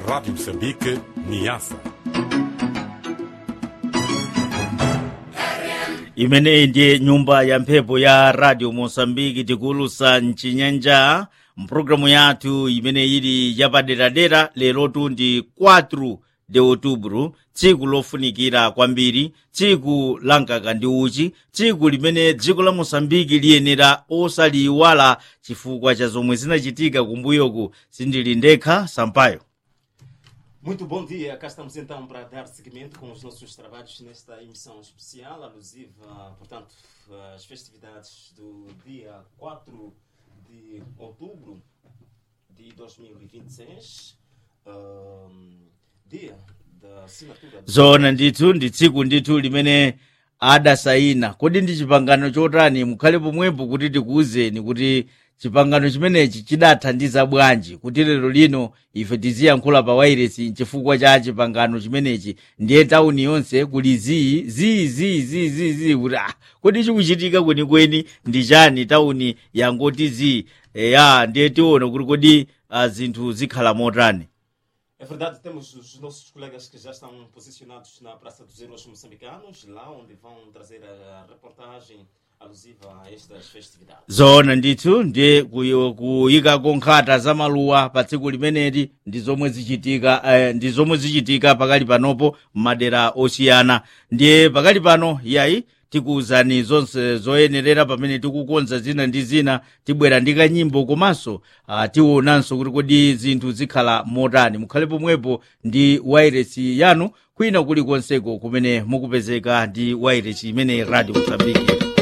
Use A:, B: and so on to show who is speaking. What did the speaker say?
A: Rádio Moçambique, Niassa.
B: imeneyi ndiye nyumba ya mphepo ya radio mosambiki tikulusa mchinyanja mpulogalamu yathu imene ili yapaderadera lerotu ndi 4 de outubro tsiku lofunikira kwambiri tsiku la mkaka ndi uchi tsiku limene dziko la mosambiki liyenera osaliyiwala chifukwa cha zomwe zinachitika kumbuyoku sindili ndekha sampayo
C: Muito bom dia, cá estamos então para dar seguimento com os nossos trabalhos nesta emissão especial, alusiva, portanto, às festividades do dia 4 de outubro de 2026, um, dia da assinatura do
B: zoona ndithu ndi tsiku ndithu limene adasayina kodi ndi chipangano chotani mukhale pomwepo kuti tikuwuzeni kuti chipangano chimenechi chidathandiza bwanji kuti lero lino ife tiziyankhula pa wairesi chifukwa cha chipangano chimenechi ndiye tawuni yonse kuli zii zii zii zii zii zii kuti ah kodi chikuchitika kwenikweni ndi chani tawuni yangoti zii eya ndiye tiona kuti kodi ah, zinthu zikhala motani
C: É verdade, temos os nossos colegas que já estão posicionados na Praça dos Heróis Moçambicanos, lá onde vão trazer a reportagem alusiva a estas festividades.
B: zoona ndithu ndiye kuyo- kuyikako nkhata za maluwa pa tsiku limeneli ndi zomwe zichitika eh, ndi zomwe zichitika pakali panopo m'madera osiyana ndiye pakali pano yayi tikuwuzani zonse zoyenerera pamene tikukonza zina ndi zina tibwera ndi kanyimbo komanso ah, tionanso kuti kodi zinthu zikhala motani mukhale pomwepo ndi wairesi yanu kwina kulikonseko kumene mukupezeka ndi wairesi imene radio mozambiki